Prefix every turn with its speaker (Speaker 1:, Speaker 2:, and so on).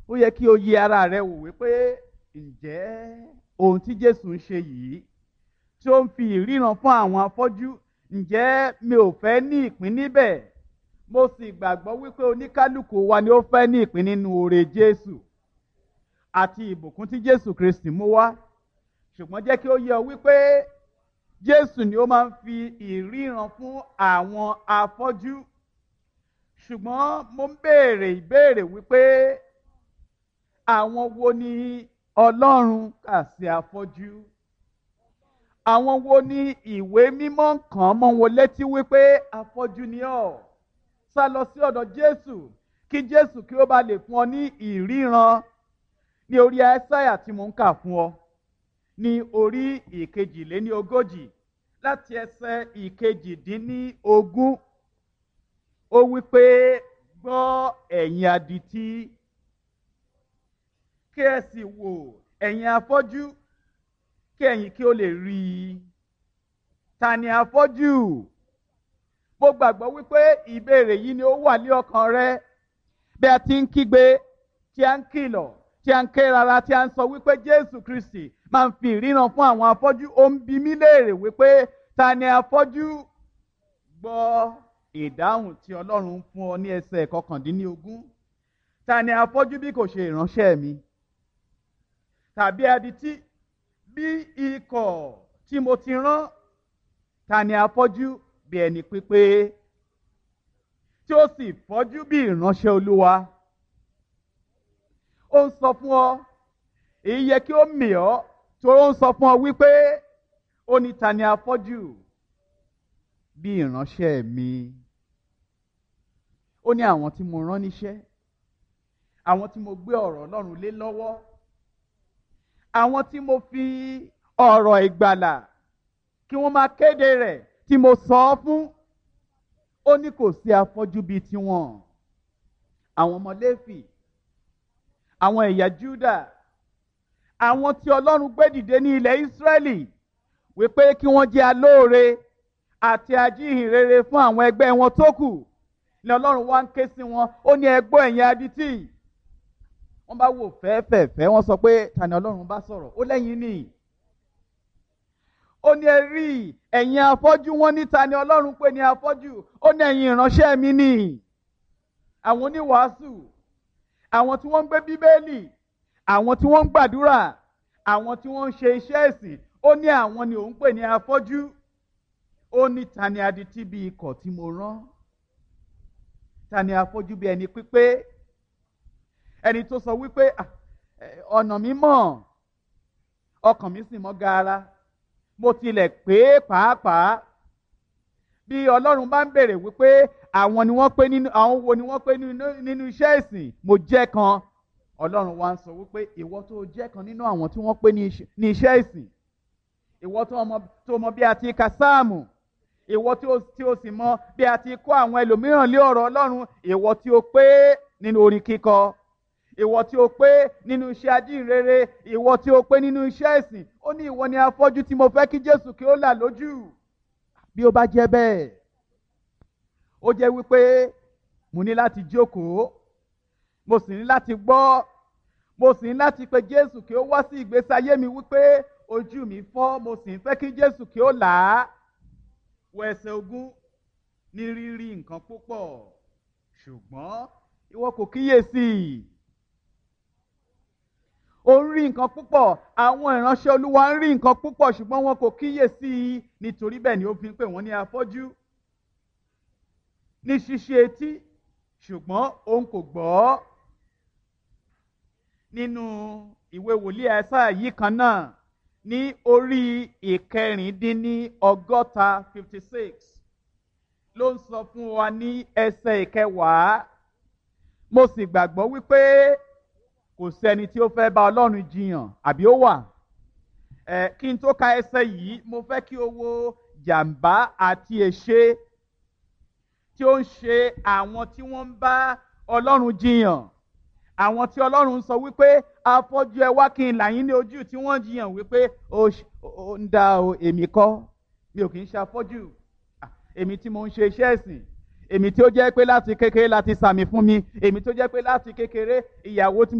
Speaker 1: ó yẹ kí o yẹ ara rẹ wò wípé ǹjẹ́ ohun tí Jésù ń ṣe yìí tí ó ń fi ìríran fún àwọn afọ́jú ǹjẹ́ mi ò fẹ́ ní ìpín níbẹ̀ mo sì gbàgbọ́ wípé oníkálukú wa ni ó fẹ́ ní ìpín nínú oore Jésù àti ìbùkún tí Jésù Kristi mú wá ṣùgbọ́n jẹ́ kí ó yé ọ wípé Jésù ni ó máa ń fi ìríran fún àwọn afọ́jú ṣùgbọ́n mo ń béèrè ìbéèrè wípé àwọn wo ni Ọlọ́run kà sí afọ́jú àwọn wo ni ìwé mímọ́ kàn mọ́ wọn létí wípé afọ́jú ni ọ́ sá lọ sí ọ̀dọ̀ Jésù kí Jésù kí ó bá lè fún ọ ní ìríran ní orí Áísáyà tí mo ń kà fún ọ ní orí ìkejìléní ogójì láti ẹsẹ̀ ìkejìdínní-ogún ó wí pé gbọ́ ẹ̀yin adití kí ẹ sì wò ẹ̀yin afọ́jú kí ẹ̀yin kí ó lè rí i ta ni afọ́jú mo gbàgbọ́ wípé ìbéèrè yìí ni ó wà ní ọkàn rẹ bí a ti ń kígbe tí a ń kìlọ̀ tí a ń ké rara tí a ń sọ wípé Jésù Kristi máa ń fi ìríran fún àwọn afọ́jú ó ń bi mí léèrè wípé ta ni afọ́jú gbọ́ ìdáhùn tí Ọlọ́run ń fún ọ ní ẹsẹ̀ kọkàndínlógún ta ni afọ́jú bí kò ṣe ìránṣẹ́ mi tàbí adití bí ikọ̀ tí mo ti rán ta ni afọ́jú bí ẹni pípé tí ó sì fọ́jú bí ìránṣẹ́ Olúwa ó ń sọ fún ọ èyí yẹ kí ó mì ọ́ torí ó ń sọ fún ọ wípé ó ní ta ni afọ́jú bí ìránṣẹ́ mi ó ní àwọn tí mo rán níṣẹ́ àwọn tí mo gbé ọ̀rọ̀ Ọlọ́run lé lọ́wọ́ àwọn tí mo fi ọ̀rọ̀ ìgbàlà kí wọ́n máa kéde rẹ̀ tí mo sọ ọ́ fún ó ní kò sí afọ́jú bíi tiwọn àwọn ọmọ Léfì àwọn ẹ̀yà Júdà àwọn tí Ọlọ́run gbé dìde ní ilẹ̀ Ísírẹ́lì wípé kí wọ́n jẹ́ alóore àti ajíhìnrere fún àwọn ẹgbẹ́ wọn tó kù ní Ọlọ́run wá ń ké sí wọn ó ní ẹ gbọ́ ẹ̀yin adití wọ́n bá wò fẹ́ẹ́fẹ́ẹ́fẹ́ wọ́n sọ pé ta ni Ọlọ́run bá sọ̀rọ̀ ó lẹ́yìn ni ó ní ẹ rí ẹ̀yin afọ́jú wọn ní ta ni Ọlọ́run pè ní afọ́jú ó ní ẹ̀yin ìránṣẹ́ mi ni àwọn oníwàásù àwọn tí wọ́n ń gbé bíbélì àwọn tí wọ́n ń gbàdúrà àwọn tí wọ́n ń ṣe iṣẹ́ ẹ̀sìn ó ní àwọn ni òun pè ní afọ́jú ó ní ta ni adití bí ikọ̀ tí mo rán ta ni afọ́jú bí ẹni pípé ẹni tó sọ wípé ọ̀nà mi mọ̀ ọkàn mi sì mọ́ gaara mo tilẹ̀ pé pàápàá bí ọlọ́run bá ń bèrè wípé àwọn ni wọ́n pé nínú àwọn wo ni wọ́n pé nínú iṣẹ́ ìsìn mo jẹ́ kan ọlọ́run wa ń sọ wípé ìwọ tó jẹ́ kan nínú àwọn tí wọ́n pé ní iṣẹ́ ìsìn ìwọ tó mọ bí a ti ka sáàmù ìwọ tí o sì mọ bí a ti kọ́ àwọn ẹlòmíràn lé ọ̀rọ̀ ọlọ́run ìwọ tí o pé nínú orin kíkọ ìwọ tí o pé nínú iṣẹ́ ajínrere ìwọ tí o pé nínú iṣẹ́ ìsìn ó ní ìwọ ni afọ́jú tí mo fẹ́ kí Jésù kí ó là lójú bí ó bá jẹ́ bẹ́ẹ̀ ó jẹ́ wípé mo ní láti jókòó mo sì ní láti gbọ́ mo sì ní láti pe Jésù kí ó wá sí ìgbésí ayé mi wípé ojú mi fọ́ mo sì ń fẹ́ kí Jésù kí ó là á wọ ẹsẹ̀ ogún ní rírí nǹkan púpọ̀ ṣùgbọ́n ìwọ kò kíyèsí ó ń rí nǹkan púpọ̀ àwọn ìránṣẹ́ Olúwa ń rí nǹkan púpọ̀ ṣùgbọ́n wọn kò kíyèsí nítorí bẹ́ẹ̀ ni ó fi ń pè wọ́n ní afọ́jú ní ṣíṣe etí ṣùgbọ́n òun kò gbọ́ nínú ìwé wòlíì Àìsáyà yìí kan náà ní orí ìkẹrìndínní ọgọ́ta fifty six ló ń sọ fún wa ní ẹsẹ̀ ìkẹwàá mo sì gbàgbọ́ wípé kò sẹ́ni tí ó fẹ́ bá Ọlọ́run jiyàn àbí ó wà ẹ kí n tó ka ẹsẹ̀ yìí mo fẹ́ kí o wo jàǹbá àti èṣe tí ó ń ṣe àwọn tí wọ́n ń bá Ọlọ́run jiyàn àwọn tí Ọlọ́run sọ wípé afọ́jú ẹ wá kí n là yín ní ojú tí wọ́n jiyàn wípé ó ń da o èmi kọ́ mi ò kì í ṣe afọ́jú èmi tí mo ń ṣe iṣẹ́ ẹ̀sìn èmi tí ó jẹ́ pé láti kékeré láti sàmì fún mi èmi tó jẹ́ pé láti kékeré ìyàwó tí mo.